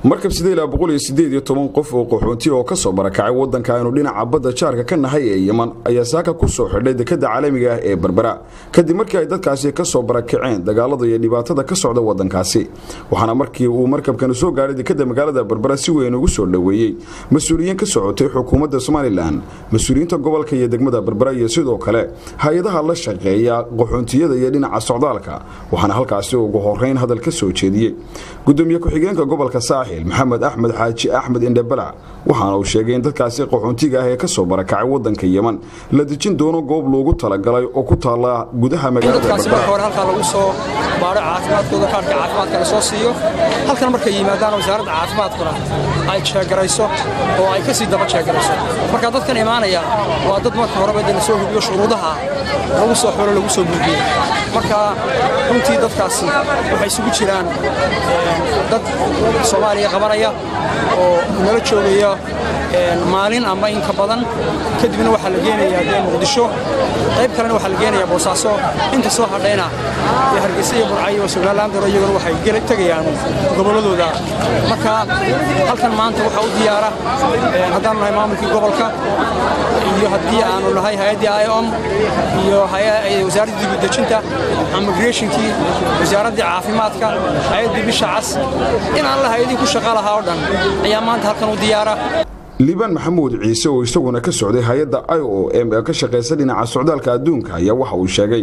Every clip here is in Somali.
markab qof oo qaxoonti oo kasoo barakacay wadanka aynu dhinaca badda jaarka ka nahay ee yeman ayaa saaka ku soo xidhay dekada caalamiga ah ee berbera kadib markii ay dadkaasi kasoo barakaceen dagaalada iyo dhibaatada ka socda wadankaasi waxaana markii uu markabkani soo gaadhay dekada magaalada berbera si weyn ugu soo dhoweeyey mas-uuliyiin ka socotay xukuumadda somalilan mas-uuliyiinta gobolka iyo degmada berbera iyo sidoo kale hay-adaha la shaqeeya qaxoontiyada iyo dhinaca socdaalka waxaana halkaasi ugu horeyn hadal ka soo jeediyey gudoomiye ku-xigeenka gobolka saaxil maxamed axmed xaaji axmed indhabalac waxaana uu sheegay in dadkaasi qaxoontiga ah ee kasoo barakacay wadanka yeman la dejin doono goob loogu talagalay oo ku taala gudaha magaalada hore halkaa lagu soo baadho caafimaadkooda kaarhka caafimaadka la soo siiyo halkan markay yimaadaan wasaaradda caafimaadkuna ay jeegarayso oo ay ka sii daba jeegarayso marka dadkan imaanaya waa dad marka horeba de la soo hubiyo shuruudaha lagu soo xolo lagu soo buugiyo marka runtii dadkaasi waxay isugu jiraan dad soomaaliya qabanaya oo nala joogaya maalin ama inka badan kadibna waxaa la geenayaa dee muqdisho qayb kalena waxaa la geenayaa boosaaso inta soo hadhayna iyo hargeysa iyo burcayo oo somalilandaro iyaguna waxay tegayaan gobolladooda marka halkan maanta waxaa u diyaara haddaanu nahay maamulkii gobolka iyo haddii aanu nahay hay-addii iom iyo wasaaraddii dibudejinta immigrationkii wasaaraddii caafimaadka hay-addii bisha cas in aan la hay-adii ku shaqa lahaa oo dhan ayaa maanta halkan u diyaara liibaan maxamuud ciise oo isaguna ka socday hay-adda i o m ee ka shaqaysa dhinaca socdaalka adduunka ayaa waxa uu sheegay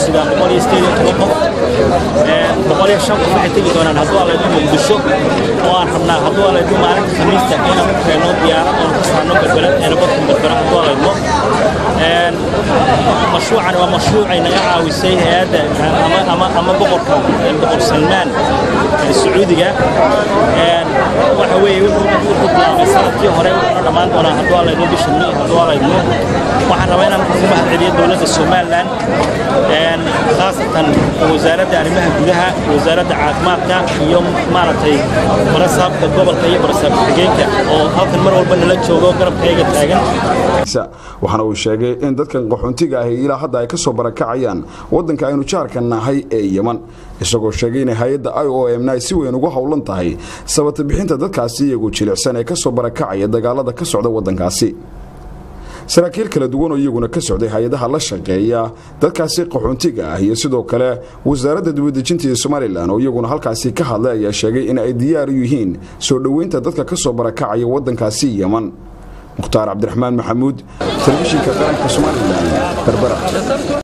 waxay tegi doonaan hadduu alaydu muqdisho oo aan rabnaa hadduu alaydu maalinta khamiista inaan ku keenno diyaarad oon ka saarno berbera eerabortka berbera hadduu alaydo mashruucan waa mashruucay naga caawisay hay-adda ama boqorka boqor salmaan sacuudiga waxa weeye wuxuu bilaabay sanadkii hore wuxuuna dhammaan doonaa hadduu alaydo bisha may hadduu alaydo waxaan rabaa inaan ku mahad celiyo dowladda somalilan khaasatan wasaaradda arrimaha gudaha wasaaradda caafimaadka iyo maaragtay barasaabka gobolka iyo barasaab xigeenka oo halkan mar walba nala joogo garabkayga taagan waxaana uu sheegay in dadkan qaxoontiga ahi ilaa hadda ay ka soo barakacayaan wadanka aynu jaarka nahay ee yeman isagoo sheegay inay hay-adda i o m ay si weyn ugu howlan tahay sabata bixinta dadkaasi iyagu jilicsan ee kasoo barakacaya dagaalada ka socda wadankaasi saraakiil kala duwan oo iyaguna ka socday hay-adaha la shaqeeya dadkaasi qaxoontiga ah iyo sidoo kale wasaaradda dibadejinta ee somalilan oo iyaguna halkaasi ka hadlay ayaa sheegay in ay diyaar u yihiin soo dhoweynta dadka ka soo barakacaya wadankaasi yeman mukhtaar cabdiraxmaan maxamuud telefishinka qaranka somalilan berbera